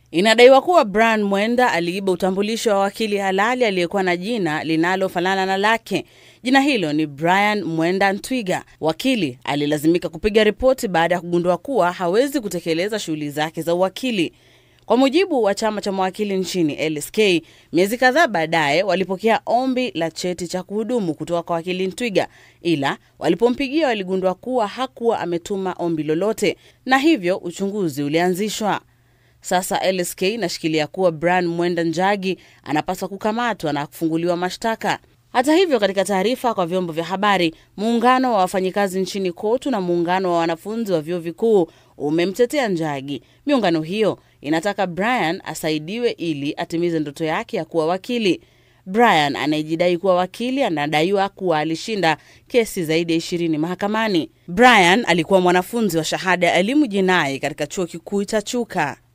Inadaiwa kuwa Brian Mwenda aliiba utambulisho wa wakili halali aliyekuwa na jina linalofanana na lake. Jina hilo ni Brian Mwenda Ntwiga. Wakili alilazimika kupiga ripoti baada ya kugundua kuwa hawezi kutekeleza shughuli zake za uwakili. Kwa mujibu wa chama cha mawakili nchini LSK, miezi kadhaa baadaye walipokea ombi la cheti cha kuhudumu kutoka kwa wakili Ntwiga, ila walipompigia waligundua kuwa hakuwa ametuma ombi lolote, na hivyo uchunguzi ulianzishwa. Sasa LSK inashikilia kuwa Brian Mwenda Njagi anapaswa kukamatwa na kufunguliwa mashtaka. Hata hivyo, katika taarifa kwa vyombo vya habari, muungano wa wafanyikazi nchini KOTU na muungano wa wanafunzi wa vyuo vikuu umemtetea Njagi. Miungano hiyo inataka Brian asaidiwe ili atimize ndoto yake ya kuwa wakili. Brian anayejidai kuwa wakili anadaiwa kuwa alishinda kesi zaidi ya ishirini mahakamani. Brian alikuwa mwanafunzi wa shahada ya elimu jinai katika chuo kikuu cha Chuka.